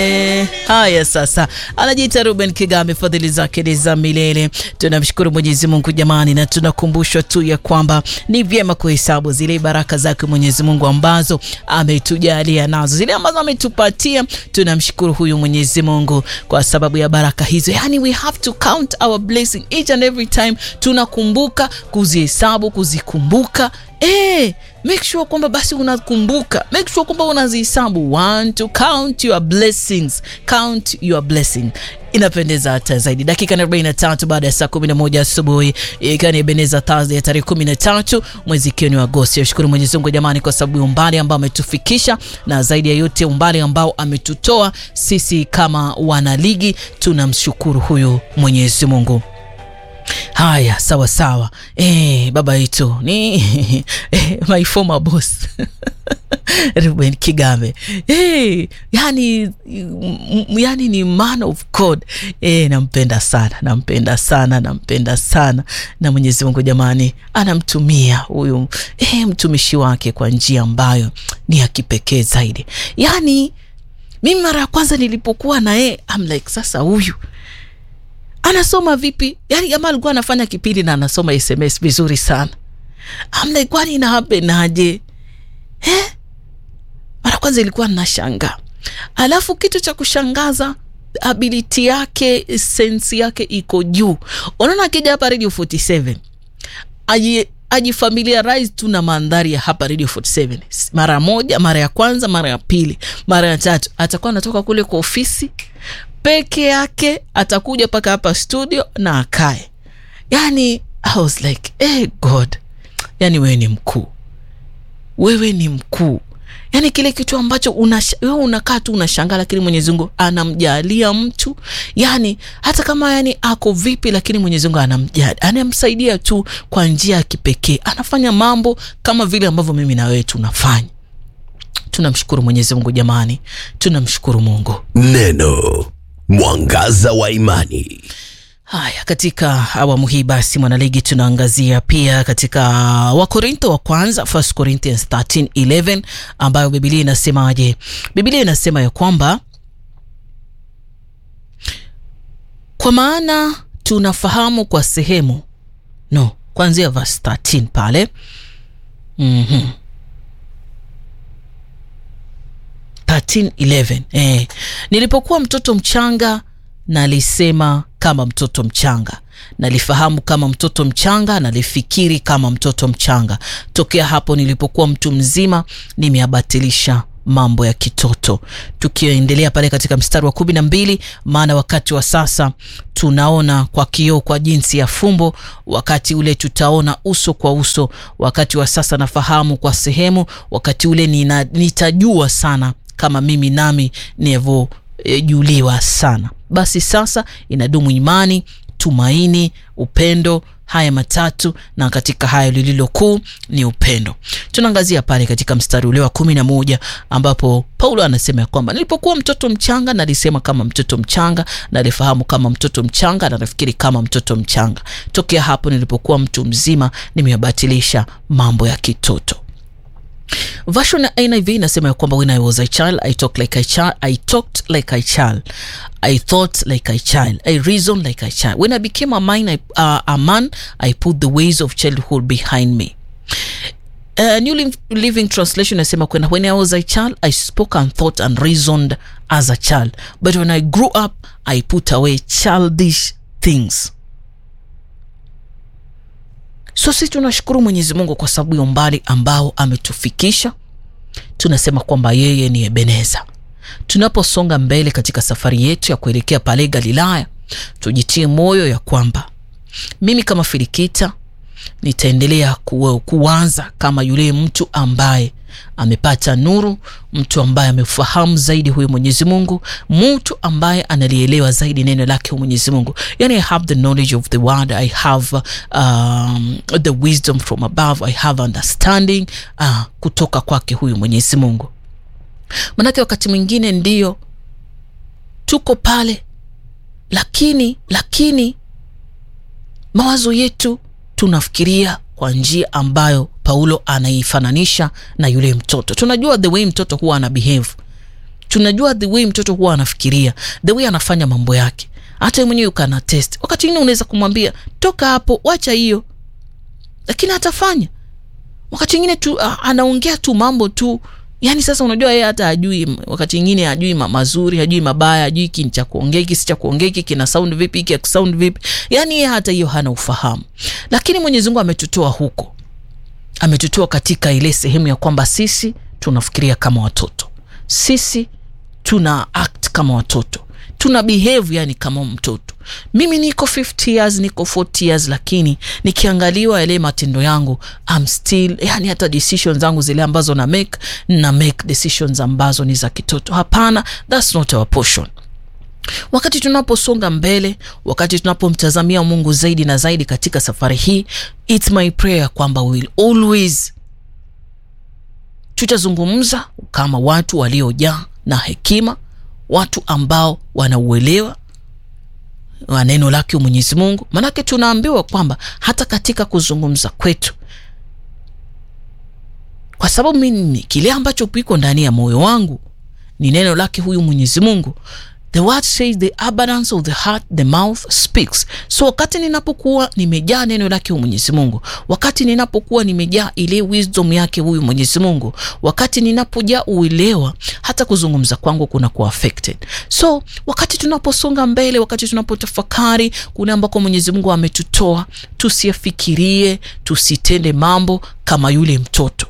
Eh, haya sasa, anajiita Ruben Kigame, fadhili zake ni za milele. Tunamshukuru Mwenyezi Mungu jamani, na tunakumbushwa tu ya kwamba ni vyema kuhesabu zile baraka zake Mwenyezi Mungu ambazo ametujalia nazo, zile ambazo ametupatia. Tunamshukuru huyu Mwenyezi Mungu kwa sababu ya baraka hizo, yani we have to count our blessing each and every time. Tunakumbuka kuzihesabu, kuzikumbuka Eh, make sure kwamba basi unakumbuka, make sure kwamba unazihesabu. Want to count your blessings, count your blessing. Inapendeza hata zaidi. Dakika 43 baada ya saa 11 asubuhi, ikiwa ni Ebeneza Thursday ya tarehe 13 mwezi ikiwa ni Agosti. Ashukuru Mwenyezi Mungu jamani, kwa sababu umbali ambao ametufikisha na zaidi ya yote umbali ambao ametutoa sisi kama wanaligi, tunamshukuru huyu Mwenyezi Mungu. Haya, sawa sawa. Eh, baba yetu ni eh, my former boss Ruben Kigame eh, yani, yani ni man of God eh, nampenda sana, nampenda sana, nampenda sana, na Mwenyezi Mungu jamani, anamtumia huyu eh, mtumishi wake kwa njia ambayo ni ya kipekee zaidi. Yani mimi mara ya kwanza nilipokuwa na yeye I'm like, sasa huyu anasoma vipi? Yani jamaa alikuwa anafanya kipindi na anasoma SMS vizuri sana. Amna, kwani ina happen aje? Eh? Mara kwanza ilikuwa ninashangaa. Alafu kitu cha kushangaza ability yake, sensi yake iko juu. Unaona akija hapa Radio 47. Aji ajifamiliarize tu na mandhari ya hapa Radio 47. Mara moja, mara ya kwanza, mara ya pili, mara ya tatu atakuwa anatoka kule kwa ofisi peke yake atakuja mpaka hapa studio na akae. Yani I was like hey God, yani wewe ni mkuu, wewe ni mkuu. Yani kile kitu ambacho wewe unakaa tu unashangaa, lakini Mwenyezi Mungu anamjalia mtu, yani hata kama yani ako vipi, lakini Mwenyezi Mungu anamjalia, anamsaidia tu kwa njia ya kipekee, anafanya mambo kama vile ambavyo mimi na wewe tunafanya. Tunamshukuru Mwenyezi Mungu jamani, tunamshukuru Mungu. Neno mwangaza wa imani. Haya, katika awamu hii basi, mwanaligi, tunaangazia pia katika Wakorintho wa kwanza, First Corinthians 13:11 ambayo Biblia inasemaje? Biblia inasema ya kwamba kwa maana tunafahamu kwa sehemu, no, kuanzia verse 13 pale mm-hmm. 13:11 eh, nilipokuwa mtoto mchanga nalisema kama mtoto mchanga, nalifahamu kama mtoto mchanga, nalifikiri kama mtoto mchanga. Tokea hapo nilipokuwa mtu mzima, nimeyabatilisha mambo ya kitoto. Tukiendelea pale katika mstari wa kumi na mbili, maana wakati wa sasa tunaona kwa kioo kwa jinsi ya fumbo, wakati ule tutaona uso kwa uso. Wakati wa sasa nafahamu kwa sehemu, wakati ule nina, nitajua sana kama mimi nami nivyojuliwa e, sana. Basi sasa inadumu imani, tumaini, upendo, haya matatu, na katika haya lililo kuu ni upendo. Tunaangazia pale katika mstari ule wa kumi na moja ambapo Paulo anasema ya kwamba nilipokuwa mtoto mchanga nalisema kama mtoto mchanga, nalifahamu kama mtoto mchanga, na nafikiri kama mtoto mchanga. Tokea hapo nilipokuwa mtu mzima, nimeyabatilisha mambo ya kitoto. Version ya NIV inasema ya kwamba when I was a child I talked like a child I talked like a child I thought like a child I reasoned like a child when I became a man I, uh, a man I put the ways of childhood behind me uh, New Living Translation inasema kwamba when I was a child I spoke and thought and reasoned as a child but when I grew up I put away childish things So sisi tunashukuru Mwenyezi Mungu kwa sababu ya umbali ambao ametufikisha. Tunasema kwamba yeye ni Ebeneza. Tunaposonga mbele katika safari yetu ya kuelekea pale Galilaya, tujitie moyo ya kwamba mimi kama Filikita nitaendelea kuanza kama yule mtu ambaye amepata nuru, mtu ambaye amefahamu zaidi huyo Mwenyezi Mungu, mtu ambaye analielewa zaidi neno lake Mwenyezi Mungu. Yani, I have the knowledge of the word, I have um, the wisdom from above, I have understanding uh, kutoka kwake huyu Mwenyezi Mungu. Manake wakati mwingine ndio tuko pale, lakini lakini mawazo yetu tunafikiria kwa njia ambayo Paulo anaifananisha na yule mtoto. Tunajua the way mtoto huwa ana behave tunajua the way mtoto huwa anafikiria the way anafanya mambo yake hata mwenyewe ukana test wakati ingine unaweza kumwambia toka hapo wacha hiyo lakini atafanya wakati ingine tu uh, anaongea tu mambo tu yani sasa unajua yeye hata ajui wakati ingine ajui ma mazuri ajui mabaya ajui hiki ni cha kuongea hiki si cha kuongea hiki kina sound vipi hiki sound vipi yani yeye hata hiyo hana ufahamu lakini mwenyezi mungu ametutoa huko ametutoa katika ile sehemu ya kwamba sisi tunafikiria kama watoto sisi tuna act kama watoto tuna behave yani kama mtoto mimi niko 50 years niko 40 years lakini nikiangaliwa yale matendo yangu I'm still yani hata decisions zangu zile ambazo na make na make decisions ambazo ni za kitoto hapana that's not our portion wakati tunaposonga mbele wakati tunapomtazamia mungu zaidi na zaidi katika safari hii its my prayer kwamba we will always tutazungumza kama watu waliojaa na hekima watu ambao wanauelewa wa neno lake mwenyezi mungu maanake tunaambiwa kwamba hata katika kuzungumza kwetu kwa sababu mimi kile ambacho kiko ndani ya moyo wangu ni neno lake huyu mwenyezi mungu the word says the abundance of the heart the mouth speaks so wakati ninapokuwa nimejaa neno lake huyu mwenyezi mungu wakati ninapokuwa nimejaa ile wisdom yake huyu mwenyezi mungu wakati ninapojaa uelewa hata kuzungumza kwangu kuna kuwa affected so wakati tunaposonga mbele wakati tunapotafakari kule ambako mwenyezi mungu ametutoa tusiyafikirie tusitende mambo kama yule mtoto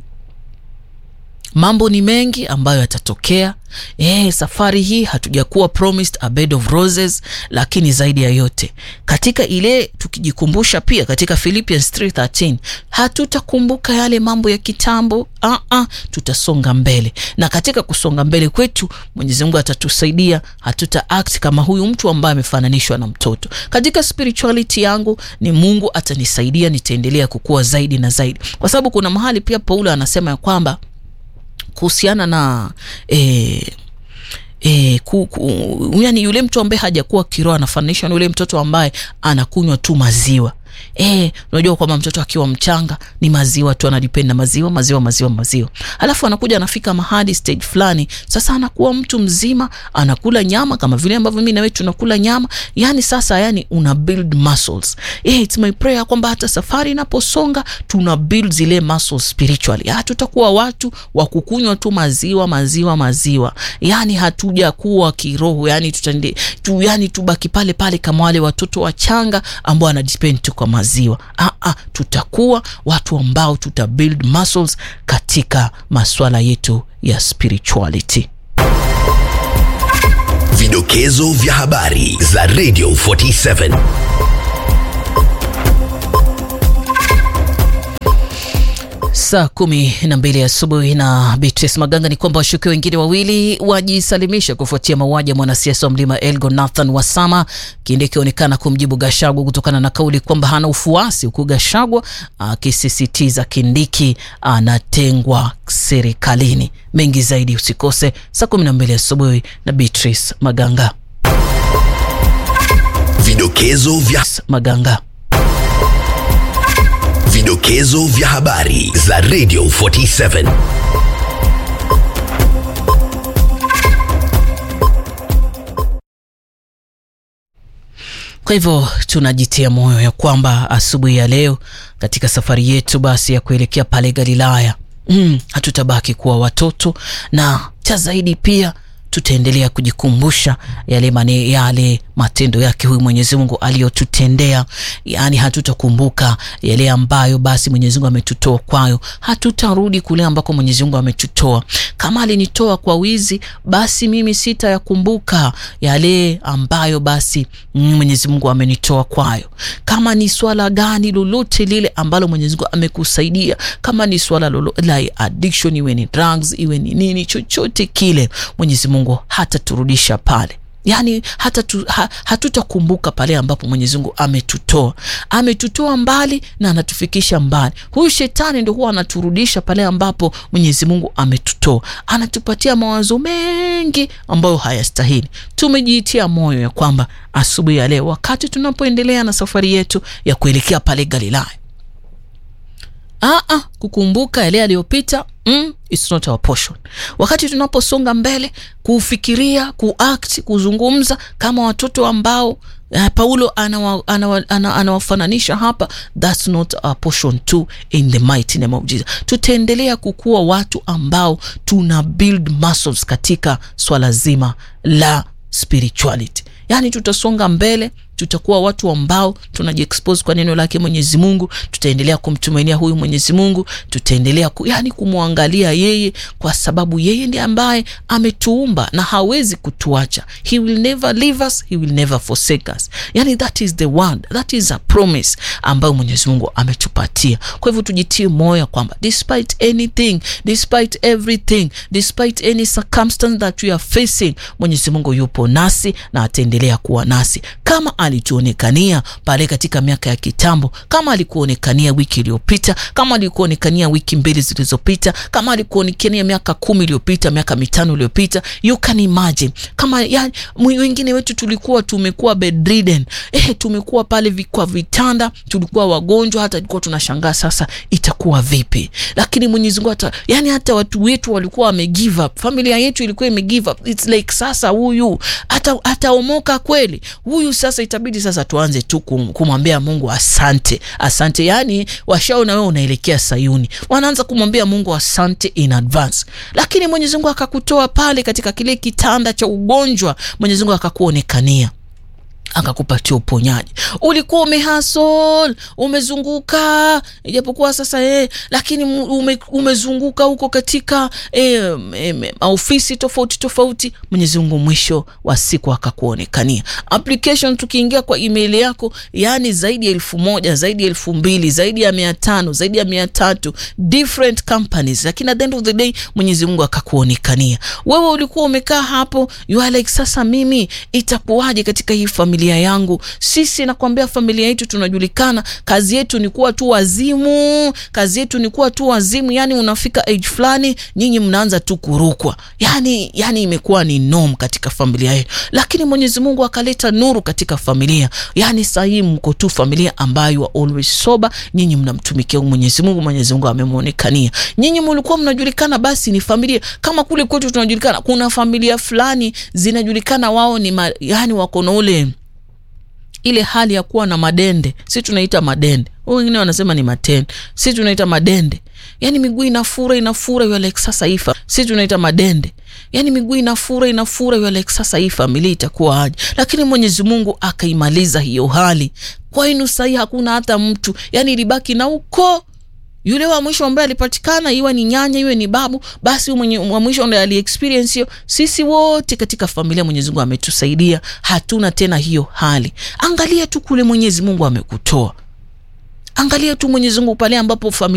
mambo ni mengi ambayo yatatokea e, safari hii hatujakuwa promised a bed of roses lakini zaidi ya yote katika ile tukijikumbusha pia katika philippians 313 hatutakumbuka yale mambo ya kitambo uh-uh, tutasonga mbele na katika kusonga mbele kwetu mwenyezi mungu atatusaidia hatuta act kama huyu mtu ambaye amefananishwa na mtoto katika spirituality yangu ni mungu atanisaidia nitaendelea kukua zaidi na zaidi kwa sababu kuna mahali pia paulo anasema ya kwamba kuhusiana na eh, E, ku, ku, yani yule mtu ambaye hajakuwa kiroho anafananishwa na yule mtoto ambaye anakunywa tu maziwa e, unajua kwamba mtoto akiwa mchanga ni maziwa tu anadipenda maziwa maziwa maziwa maziwa alafu anakuja anafika mahadi stage fulani sasa anakuwa mtu mzima anakula nyama kama vile ambavyo mi nawe tunakula nyama yani sasa yani una build muscles e, it's my prayer kwamba hata safari inaposonga tuna build zile muscles spiritually hatutakuwa watu wa kukunywa tu maziwa maziwa maziwa yani hatujakuwa kiroho yani tutande, tu, yani tubaki pale pale kama wale watoto wachanga ambao wanadepend tu kwa maziwa Aa, tutakuwa watu ambao tuta build muscles katika maswala yetu ya spirituality Vidokezo vya habari za Radio 47. saa kumi na mbili asubuhi na Beatrice Maganga ni kwamba washukiwa wengine wawili wajisalimisha kufuatia mauaji ya mwanasiasa wa mlima Elgon Nathan Wasama, kinde ikionekana kumjibu Gashagwa kutokana na kauli kwamba hana ufuasi, huku Gashagwa akisisitiza Kindiki anatengwa serikalini. Mengi zaidi usikose saa kumi na mbili asubuhi na Beatrice Maganga. Vidokezo vya Maganga. Vidokezo vya habari za Radio 47. Kwa hivyo tunajitia moyo ya kwamba asubuhi ya leo katika safari yetu basi ya kuelekea pale Galilaya mm, hatutabaki kuwa watoto na cha zaidi pia tutaendelea kujikumbusha yale mane, yale matendo yake huyu Mwenyezi Mungu aliyotutendea. Yani hatutakumbuka yale ambayo basi Mwenyezi Mungu ametutoa kwayo, hatutarudi kule ambako Mwenyezi Mungu ametutoa. Kama alinitoa kwa wizi, basi mimi sitayakumbuka yale ambayo basi Mwenyezi Mungu amenitoa kwayo. Kama ni swala gani lolote lile ambalo Mwenyezi Mungu amekusaidia, kama ni swala lolote la addiction, iwe ni drugs, iwe ni nini, chochote kile, Mwenyezi Mungu hataturudisha pale yaani hata tu, ha, hatutakumbuka pale ambapo Mwenyezi Mungu ametutoa. Ametutoa mbali na anatufikisha mbali. Huyu shetani ndo huwa anaturudisha pale ambapo Mwenyezi Mungu ametutoa, anatupatia mawazo mengi ambayo hayastahili. Tumejiitia moyo ya kwamba asubuhi ya leo, wakati tunapoendelea na safari yetu ya kuelekea pale Galilaya, aa, kukumbuka yale yaliyopita Mm, it's not our portion. Wakati tunaposonga mbele kufikiria, kuact, kuzungumza kama watoto ambao uh, Paulo anawafananisha anawa, anawa, anawa hapa, that's not our portion too in the mighty name of Jesus. Tutaendelea kukuwa watu ambao tuna build muscles katika swala zima la spirituality, yaani tutasonga mbele tutakuwa watu ambao tunajiexpose kwa neno lake Mwenyezi Mungu. Tutaendelea kumtumainia huyu Mwenyezi Mungu, tutaendelea ku, yani kumwangalia yeye, kwa sababu yeye ndiye ambaye ametuumba na hawezi kutuacha. He will never leave us, he will never forsake us. Yani that is the word, that is a promise ambayo Mwenyezi Mungu ametupatia. Kwa hivyo tujitie moyo kwamba despite anything, despite everything, despite any circumstance that we are facing, Mwenyezi Mungu yupo nasi na ataendelea kuwa nasi kama alituonekania pale katika miaka ya kitambo, kama alikuonekania wiki iliyopita, kama alikuonekania wiki mbili zilizopita, kama alikuonekania miaka kumi iliyopita, miaka mitano iliyopita. You can imagine kama yani, wengine wetu tulikuwa tumekuwa bedridden, eh, tumekuwa pale kwa vitanda, tulikuwa wagonjwa, hata tulikuwa tunashangaa sasa itakuwa vipi, lakini Mwenyezi Mungu hata yani, hata watu wetu walikuwa wame give up, familia yetu ilikuwa ime give up. It's like sasa huyu hata ataomoka kweli huyu sasa itabidi sasa tuanze tu kumwambia Mungu asante, asante. Yani washaona wewe unaelekea Sayuni, wanaanza kumwambia Mungu asante in advance, lakini Mwenyezi Mungu akakutoa pale katika kile kitanda cha ugonjwa, Mwenyezi Mungu akakuonekania akakupatia uponyaji. Ulikuwa umehasol umezunguka, ijapokuwa sasa eh, lakini ume, umezunguka huko katika eh, eh, ofisi tofauti tofauti. Mwenyezi Mungu mwisho wa siku akakuonekania. Application tukiingia kwa email yako, yani zaidi ya elfu moja zaidi ya elfu mbili zaidi ya mia tano zaidi ya mia tatu different companies, lakini at the end of the day Mwenyezi Mungu akakuonekania. Wewe ulikuwa umekaa hapo, you are like, sasa mimi itakuwaje katika hii familia yangu? Sisi nakwambia, familia yetu tunajulikana, kazi yetu ni kuwa tu wazimu, kazi yetu ni kuwa tu wazimu. Yani unafika age fulani, nyinyi mnaanza tu kurukwa, yani yani imekuwa ni norm katika familia yetu, lakini Mwenyezi Mungu akaleta nuru katika familia. Yani sahii mko tu familia ambayo always sober, nyinyi mnamtumikia Mwenyezi Mungu. Mwenyezi Mungu amemwonekania. Nyinyi mlikuwa mnajulikana, basi ni familia kama kule kwetu tunajulikana. Kuna familia fulani zinajulikana, wao ni ma, yani wako na ule ile hali ya kuwa na madende, si tunaita madende, wengine wanasema ni matende, si tunaita madende. Yani miguu inafura inafura, you like sasa hii si tunaita madende, yani miguu inafura inafura, you like sasa hii familia itakuwa aje? Lakini Mwenyezi Mungu akaimaliza hiyo hali kwenu. Sahii hakuna hata mtu, yani ilibaki na uko yule wa mwisho ambaye alipatikana, iwe ni nyanya iwe ni babu, basi mwenye wa mwisho ndiye ali experience hiyo. Sisi wote katika familia Mwenyezi Mungu ametusaidia, hatuna tena hiyo hali. Angalia tu kule Mwenyezi Mungu amekutoa, angalia tu Mwenyezi Mungu pale ambapo familia